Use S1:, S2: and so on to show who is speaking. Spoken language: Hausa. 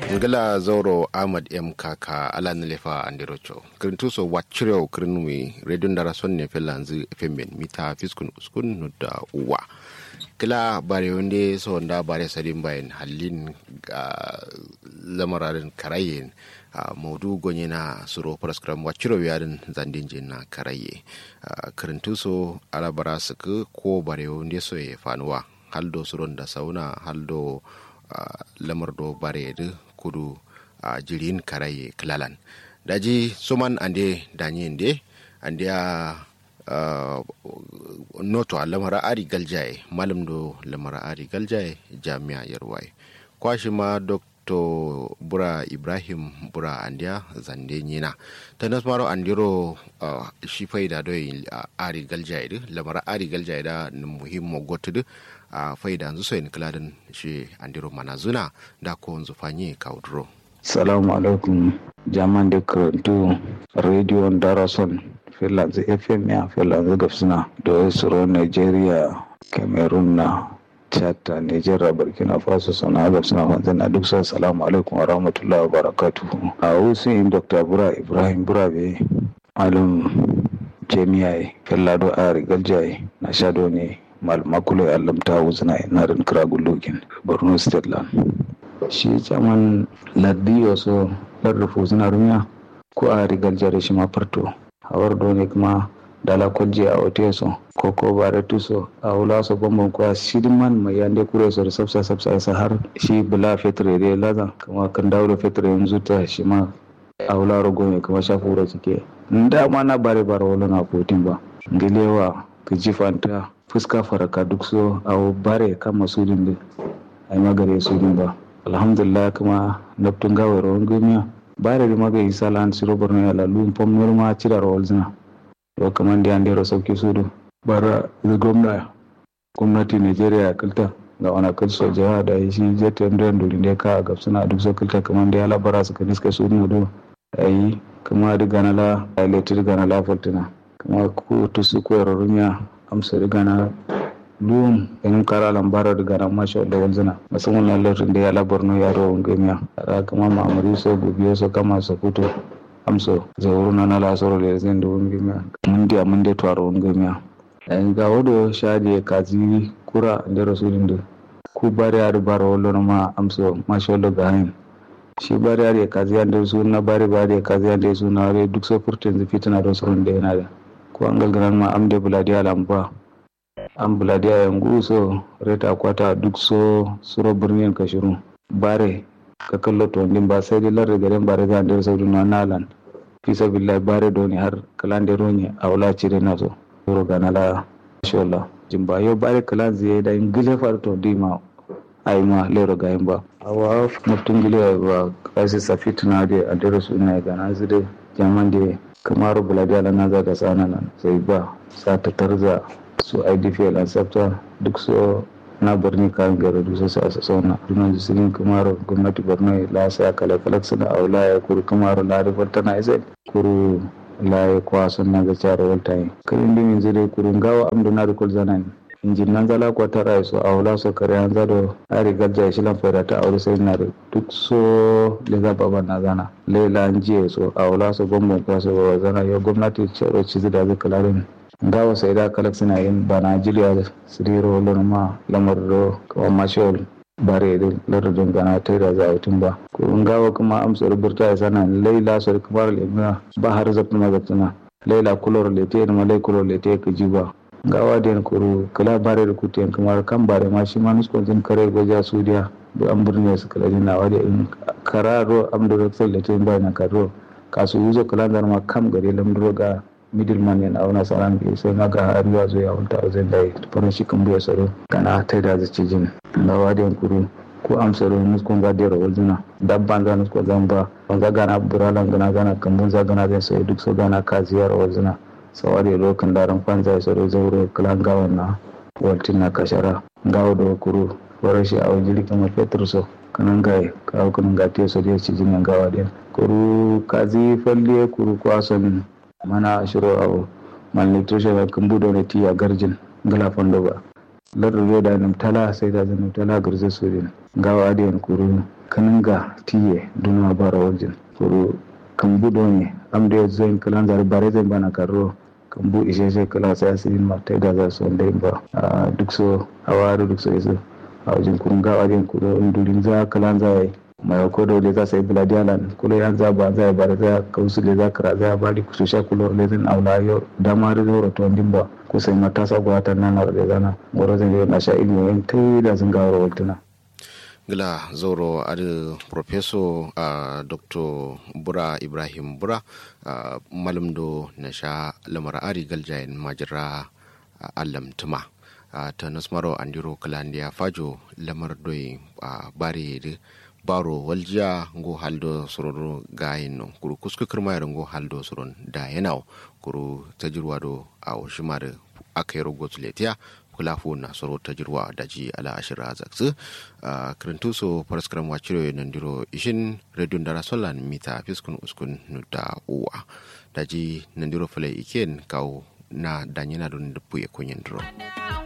S1: ngala zauro ahmad m kaka ala nelefa andirocho kirintu so wachireo kirinwi radio ndara sonne felanzi femen mita fiskun uskun nudda uwa kila bare wande so nda bare sadin bayan halin ga lamararin karayen a maudu gonye na suro paraskram wachiro yarin zandin na karaye kirintu so ala bara suku ko bare wande so ya fanuwa haldo suron da sauna haldo lamar do bare kudu a jirin karaye klalan daji suman ande danye nde ande a noto a lamara ari galjaye malam do lamara ari galjaye jami'a yarwaye kwashi ma dr bura ibrahim bura andiya zande nyina ta nasmaro andiro uh, shi faida do ari galjaye di lamara ari galjaye da muhimmo gotudu a uh, faida nzu soyin kiladin shi andiro manazuna da ko nzufanye kaudro
S2: salamu alaikum jaman da karantu radio darason finlands fm ya finlands gafsuna da suro nigeria cameroon na chad nigeria burkina faso sana gafsuna fanzan na duk sa salamu alaikum wa rahmatullahi wa barakatuhu a wasu yin dr bura ibrahim burabe malam jami'ai fillado a rigaljaye na shado ne malmakulo ya lamta wuzina inarin kiragulogin borno state land shi caman laddiyo so larrufu suna rumiya ko a rigar jare shi ma farto hawar dole kuma dala kwalje a ote so ko ko bare tuso a wula so bambam kuwa shidman mai yande kure so da sabsa sabsa sa har shi bula fetre da laza kuma kan dawo da fetre yanzu ta shi ma a wula rogo ne kuma shafu wura cike da ma na bare bare wala na fotin ba gilewa ka jifanta fuska faraka duk so a bare kan masudin da ai magare sudin ba alhamdulillah kuma naftun gawar rawan gumiya bare da maga isa lan siro borno ya lalu pom norma cira rawal zina to kaman da yandero sauki sudu bara da gwamna gwamnati nigeria kalta ga wani kalso jiha da shi jetin da nduri ne ka ga suna duk so kalta kaman da ya labara suka niska sudu do ai kuma da ganala ai letir ganala fortuna kuma ko tusu ko rumiya amsa riga na luwum in kara lambara riga na masha da wanzuna musamman na lautin da ya labar no yaro wangamiya a kama ma'amuri so gobiyo so kama so fito amso zauru na na lasoro da zai da wangamiya mun dia mun da tuwaro wangamiya yan ga wado shadi kazi kura da rasulun da ku bari ya rubar wallo ma amso masha da gahin shi bari ya kazi ya da su na bari bari ya kazi ya da su na duk so furtin fitina da sauran da yana da ko an galgaran ma am de buladiya lamba an buladiya yangu so reta kwata duk so suro birnin kashiru bare ka kallo to din ba sai dai larre garin bare ga da saudu na nalan fi sabillahi bare doni har kalan da roni a wala cire na so suro ga nala insha Allah jimba yo bare kalan zai da ingile far to di ma ai ma lero ga ba awa mutum gile ba kasi safituna da adresu ina ga na zide jaman da kamar buladiya na zaga tsana nan sai ba sa ta tarza su idpl an tsafta duk so na birni kayan gari duk su a sauna dunan jisirin kamar gwamnati borno la sa kala kala suna aula ya kuru kamar la rifar tana isa kuru la ya kwa sun na ga cara walta yi karin dimin zai kurun gawa amdu na rikul zanan injin nan zala ko tara so awla so kare an zado ari gadja shi lan fara ta aure sai na duk so le za baba na zana lela an jiye so awla so gombon ko so baba zana yo gwamnati cero ci da bi kalarin gawa sai da kalak suna yin ba Najeriya siriro lon ma lamar do ko mashol bare da lardin gana ta da za a ba ko gawa kuma amsar burta ya sana laila so kamar lemna ba har zafin mazafina laila kulor lete ma lai kulor lete ka jiba gawa den kuru kala bare da kutiyan kamar kan bare ma shi ma nuskon jin kare goja sudiya da an birne su kala jin nawa da in kararo am da raksal da tin bayan karo kasu yuzo kala da ma kam gare lamduro ga middleman yana auna saran ke sai ma ga ariwa zo ya hunta a zai dai farin shi kan buya saro kana ta da zaci jin gawa den kuru ko amsaro nuskon ga dero wajina dabban za nuskon zamba wanda gana buralan gana gana kambun za gana zai sai duk so gana ka ziyar wajina sawari lokan daren kwanza ya soro zauro kalan gawan na waltin na kashara gawo da kuru wara shi a wajen kamar fetur so kanan gai kawo kanan gati so da ci jinan gawa din kuru kazi falle kuru kwason mana shiro a malnutrition a kan budo na tiya garjin gala fondo ba lardu da nam tala sai da zanu tala garze so din gawa adiyan kuru kaninga tiye duna bara waljin kuru kambu doni amde zoin kalan zari bare zai bana karo kambu isheshe kala sai asirin ma ta da za su wanda ba duk so hawaru duk so yaso a wajen kurun ga wajen kudo indurin za kalan zai mai ko da za sai buladiyalan kulo yan za ba zai bare za kausu le za kara za bari ku sha kulo le zin aula yo dama da zoro to ndimba ko sai matasa gwata nan na da zana goro zai na sha ilmi yan tai da sun ga rawaltuna
S1: gila zoro adi profeso uh, dr bura ibrahim bura uh, malam do na sha lamar ari galjayin majira uh, allam tuma uh, ta nasmaro andiro kalandiya fajo lamar doi uh, bare de baro waljiya ngo haldo sororo gayin no kuru kusku kirmayar ngo haldo soron da yanaw kuru tajirwa do a shimar akayro gotuletiya kula fu na soro ta jirwa daji ala ashira zaksu a kirintu so paraskram wachiro nandiro ishin radio ndara solan mita fiskun uskun nuda uwa daji nandiro fale iken kau na danyina don dupu ya kunyen dro.